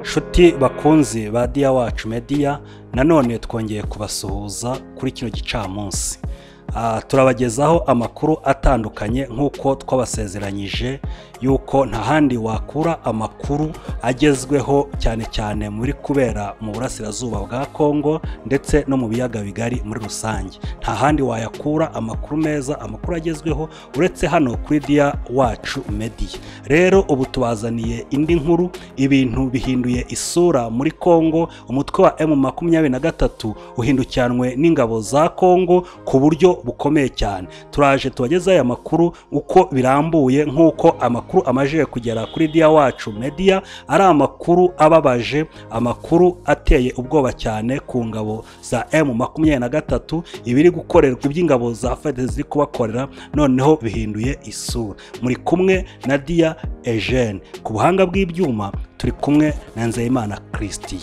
inshuti bakunze ba diya wacu mediya nanone twongeye kubasuhuza kuri kino gicamunsi Ah, turabagezaho amakuru atandukanye nk'uko twabasezeranyije yuko nta handi wakura amakuru agezweho cyane cyane muri kubera mu burasirazuba bwa kongo ndetse no mu biyaga bigari muri rusange nta handi wayakura amakuru meza amakuru agezweho uretse hano kuri diya wacu mediya rero ubu tubazaniye indi nkuru ibintu bihinduye isura muri kongo umutwe wa emu makumyabiri na gatatu uhindukiranwe n'ingabo za kongo ku buryo bukomeye cyane turaje tubagezaho aya makuru uko birambuye nk'uko amakuru amajije kugera kuri diya wacu mediya ari amakuru ababaje amakuru ateye ubwoba cyane ku ngabo za emu makumyabiri na gatatu ibiri gukorerwa iby'ingabo za fede ziri kubakorera noneho bihinduye isura muri kumwe na diya ejene ku buhanga bw'ibyuma turi kumwe na nzeyimana christian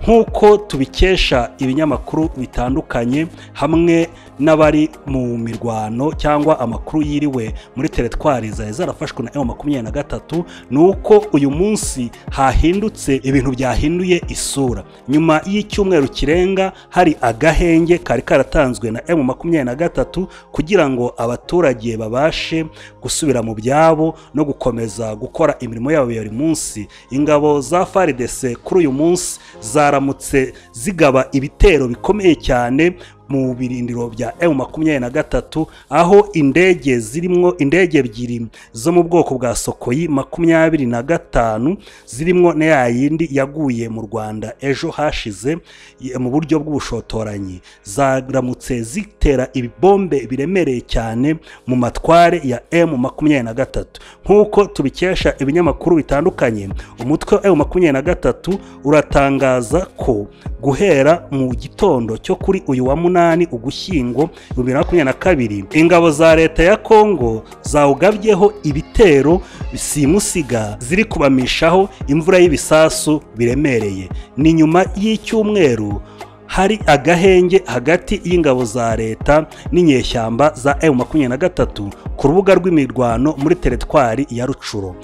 nk'uko tubikesha ibinyamakuru bitandukanye hamwe n'abari mu mirwano cyangwa amakuru yiriwe muri teretwari zari zarafashwe na emu makumyabiri na gatatu ni uko uyu munsi hahindutse ibintu byahinduye isura nyuma y'icyumweru kirenga hari agahenge kari karatanzwe na emu makumyabiri na gatatu kugira ngo abaturage babashe gusubira mu byabo no gukomeza gukora imirimo yabo ya buri munsi ingabo za faridese kuri uyu munsi zaramutse zigaba ibitero bikomeye cyane mu birindiro bya emu makumyabiri na gatatu aho indege zirimo indege ebyiri zo mu bwoko bwa sokoyi makumyabiri na gatanu zirimo na ya yindi yaguye mu rwanda ejo hashize y- mu buryo bw'ubushotoranyi zaramutse zitera ibibombe biremereye cyane mu matware ya emu makumyabiri na gatatu nk'uko tubikesha ibinyamakuru bitandukanye umutwe wa emu makumyabiri na gatatu uratangaza ko guhera mu gitondo cyo kuri uyu wa munani munani ugushyingo bibiri na makumyabiri na kabiri ingabo za leta ya kongo zawugabyeho ibitero simusiga ziri kubamishaho imvura y'ibisasu biremereye ni nyuma y'icyumweru hari agahenge hagati y'ingabo za leta n'inyeshyamba za emu makumyabiri na gatatu ku rubuga rw'imirwano muri teretwari ya rucuro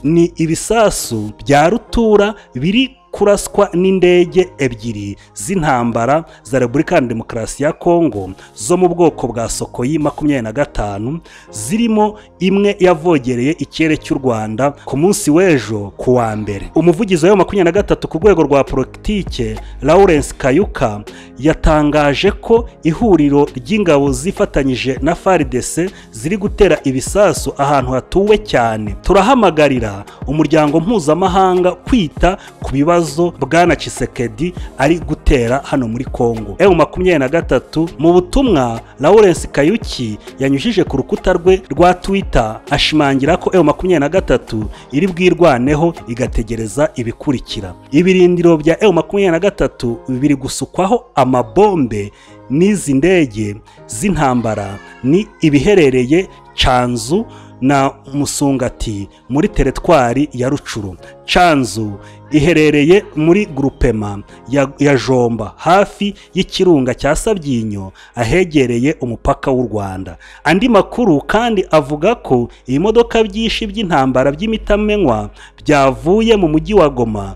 ni ibisasu bya rutura biri kuraswa n'indege ebyiri z'intambara za repubulika ya demokarasi ya kongo zo mu bwoko bwa sokoyi makumyabiri na gatanu zirimo imwe yavogereye ikirere cy'u rwanda ku munsi w'ejo ku wa mbere umuvugizi wa makumyabiri na gatatu ku rwego rwa politike lawrence kayuka yatangaje ko ihuriro ry'ingabo zifatanyije na faridese ziri gutera ibisasu ahantu hatuwe cyane turahamagarira umuryango mpuzamahanga kwita ku bibazo ibibazo bwana Chisekedi ari gutera hano muri Kongo. Emu makumyabiri na gatatu mu butumwa Lawrence Kayuki yanyujije ku rukuta rwe rwa Twitter ashimangira ko Emu makumyabiri na gatatu iri bwirwaneho igategereza ibikurikira. Ibirindiro bya Emu makumyabiri na gatatu biri gusukwaho amabombe n'izi ndege z'intambara ni ibiherereye Canzu na Musungati muri teretwari ya Rucuru. Canzu iherereye muri gurupema ya, ya Jomba hafi y'ikirunga cya Sabyinyo ahegereye umupaka w'u Rwanda. Andi makuru kandi avuga ko iyi modoka byinshi by'intambara by'imitamenwa byavuye mu mujyi wa Goma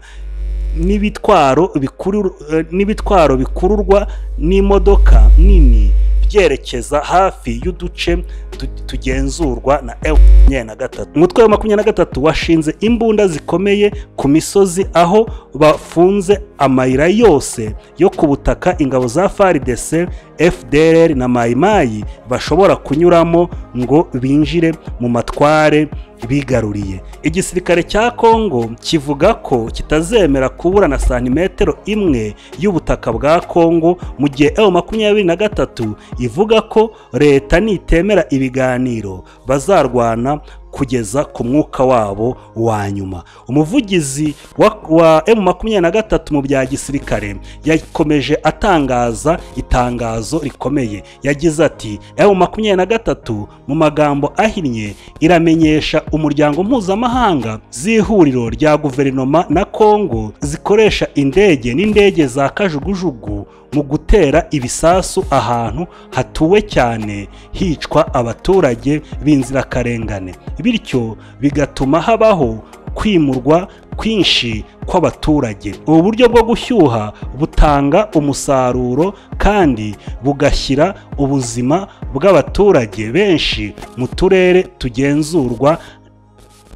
n'ibitwaro bikurur- eh, n'ibitwaro bikururwa n'imodoka nini byerekeza hafi y'uduce tu- tugenzurwa na F makumyabiri na gatatu umutwe wa makumyabiri na gatatu washinze imbunda zikomeye ku misozi aho bafunze amayira yose yo ku butaka ingabo za faridese fdr na mayimayi bashobora kunyuramo ngo binjire mu matware bigaruriye igisirikare cya kongo kivuga ko kitazemera kubura na santimetero imwe y'ubutaka bwa kongo mu gihe ewu makumyabiri na gatatu ivuga ko leta nitemera ibiganiro bazarwana kugeza ku mwuka wabo wa nyuma umuvugizi wa, wa emu makumyabiri na gatatu mu bya gisirikare yakomeje atangaza itangazo rikomeye yagize ati emu makumyabiri na gatatu mu magambo ahinnye iramenyesha umuryango mpuzamahanga z'ihuriro rya guverinoma na kongo zikoresha indege n'indege za kajugujugu mu gutera ibisasu ahantu hatuwe cyane hicwa abaturage b'inzirakarengane bityo bigatuma habaho kwimurwa kwinshi kw'abaturage ubu buryo bwo gushyuha butanga umusaruro kandi bugashyira ubuzima bw'abaturage benshi mu turere tugenzurwa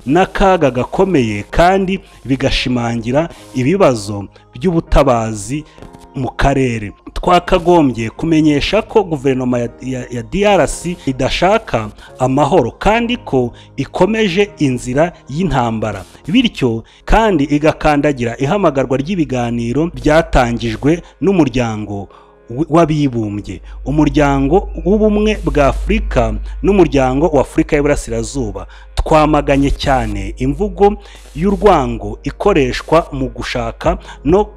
n'akaga gakomeye kandi bigashimangira ibibazo by'ubutabazi mu karere twakagombye kumenyesha ko guverinoma ya, ya, ya DRC idashaka amahoro kandi ko ikomeje inzira y'intambara bityo kandi igakandagira ihamagarwa ry'ibiganiro byatangijwe n'umuryango w'abibumbye umuryango w'ubumwe bwa afurika n'umuryango wa afurika y'uburasirazuba twamaganye cyane imvugo y'urwango ikoreshwa mu gushaka no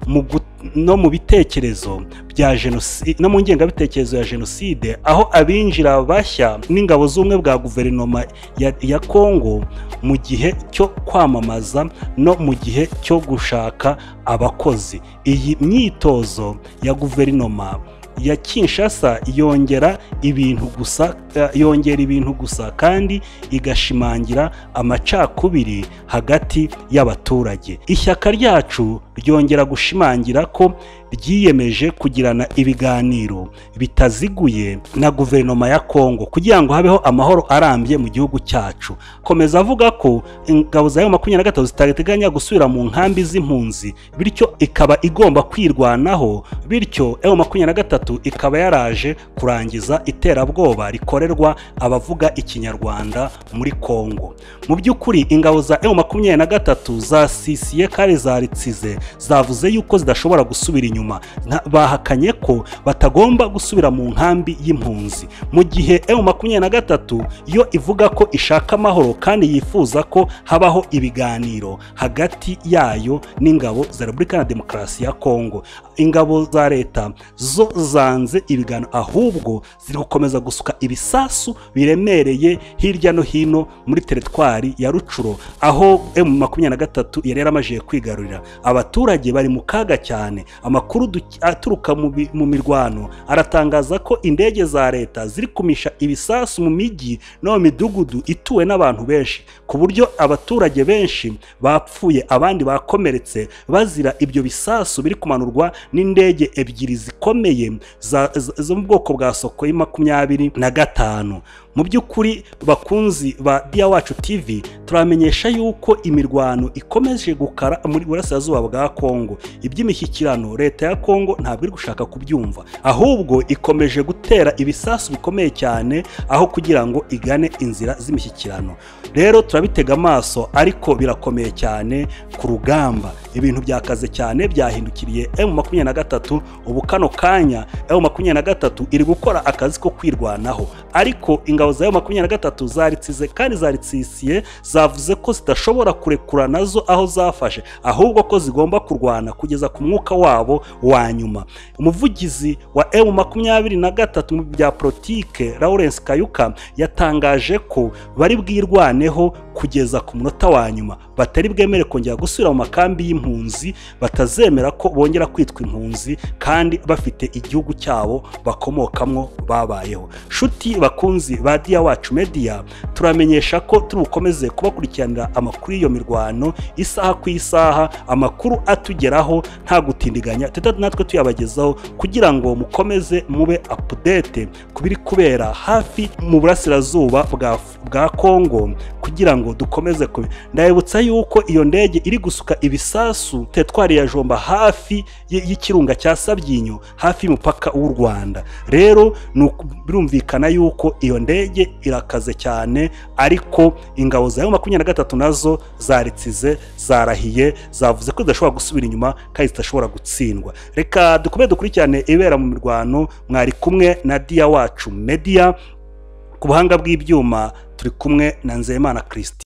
mu gu- no mu bitekerezo bya jenoside no mu ngengabitekerezo ya jenoside aho abinjira bashya n'ingabo z'ubumwe bwa guverinoma ya, ya congo mu gihe cyo kwamamaza no mu gihe cyo gushaka abakozi iyi myitozo ya guverinoma ya Kinshasa yongera ibintu gusa eh, yongera ibintu gusa kandi igashimangira amacakubiri hagati y'abaturage ishyaka ryacu ryongera gushimangira ko ryiyemeje kugirana ibiganiro bitaziguye na guverinoma ya Kongo kugira ngo habeho amahoro arambye mu gihugu cyacu komeza avuga ko ingabo za makumyabiri na gatatu zitateganya gusubira mu nkambi z'impunzi bityo ikaba igomba kwirwanaho bityo eyo makumyabiri na gatatu ikaba yaraje kurangiza iterabwoba rikorerwa abavuga ikinyarwanda muri Kongo mu by'ukuri ingabo za eyo makumyabiri na gatatu zasisiye kandi zaritsize zavuze yuko zidashobora gusubira inyuma Nta- bahakanye ko batagomba gusubira mu nkambi y'impunzi mu gihe emu makumyabiri na gatatu yo ivuga ko ishaka amahoro kandi yifuza ko habaho ibiganiro hagati yayo n'ingabo za repubulika na demokarasi ya kongo ingabo za leta zo zanze ibiganiro ahubwo ziri gukomeza gusuka ibisasu biremereye hirya no hino muri teritwari ya rucuro aho emu makumyabiri na gatatu yari yaramajije kwigarurira abaturage bari mu kaga cyane amakuru du- aturuka mu bi- mu mirwano aratangaza ko indege za leta ziri kumisha ibisasu mu mijyi no mu midugudu ituwe n'abantu benshi ku buryo abaturage benshi bapfuye abandi bakomeretse bazira ibyo bisasu biri kumanurwa n'indege ebyiri zikomeye za- za- zo mu bwoko bwa soko ya makumyabiri na gatanu mu by'ukuri bakunzi ba diya wacu tv turamenyesha yuko imirwano ikomeje gukara muri burasirazuba bwa kongo iby'imishyikirano leta ya kongo ntabwo iri gushaka kubyumva ahubwo ikomeje gutera ibisasu bikomeye cyane aho kugira ngo igane inzira z'imishyikirano rero turabitega amaso ariko birakomeye cyane ku rugamba ibintu byakaze cyane byahindukiriye emu makumyabiri na gatatu ubu kano kanya emu makumyabiri na gatatu iri gukora akazi ko kwirwanaho ariko ingabo za emu makumyabiri na gatatu zaritsize kandi zaritsisiye zavuze ko zidashobora kurekura nazo aho zafashe ahubwo ko zigomba kurwana kugeza ku mwuka wabo wa nyuma umuvugizi wa emu makumyabiri na gatatu mu bya politike lawrence kayuka yatangaje ko bari bwirwaneho kugeza ku munota wa nyuma batari bwemere kongera gusubira mu makambi y'impunzi batazemera ko bongera kwitwa impunzi kandi bafite igihugu cyabo bakomokamo babayeho nshuti bakunzi ba diya wacu media turamenyesha ko turi bukomeze kubakurikiranira amakuru y'iyo mirwano isaha ku isaha amakuru atugeraho nta gutindiganya teta natwe tuyabagezaho kugira ngo mukomeze mube update ku biri kubera hafi mu burasirazuba bwa, bwa kongo kugira ngo dukomeze ku ndabibutsa yuko iyo ndege iri gusuka ibisasu tetwari ya jomba hafi y- y'ikirunga cya sabyinyo hafi y'umupaka w'u rwanda rero ni uku- birumvikana yuko iyo ndege irakaze cyane ariko ingabo za makumyabiri na gatatu nazo zaritsize zarahiye zavuze ko zidashobora gusubira inyuma kandi zidashobora gutsindwa reka dukomeze dukurikirane ibera mu mirwano mwari kumwe na diya wacu media ku buhanga bw'ibyuma turi kumwe na nzeyimana christi